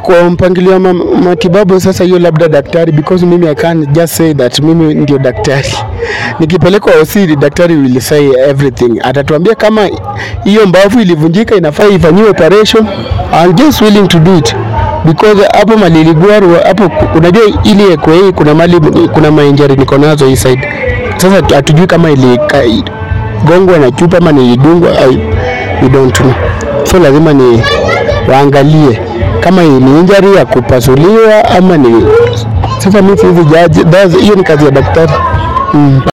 kwa mpangilio wa ma- matibabu sasa, hiyo labda daktari, because mimi I can't just say that mimi ndio daktari. Nikipelekwa OC, daktari will say everything, atatuambia kama hiyo mbavu ilivunjika inafaa ifanyiwe operation. I'm just willing to do it because hapo mali iligwaru hapo, ku- unajua ili ekwe hii kuna mali kuna mainjari niko nazo hii side. Sasa hatujui kama iligongwa na chupa ama nilidungwa, I- we don't know, so lazima ni waangalie kama ni injury ya kupasuliwa ama ni sasa. Mimi siwezi judge, that's- hiyo ni kazi ya daktari mm.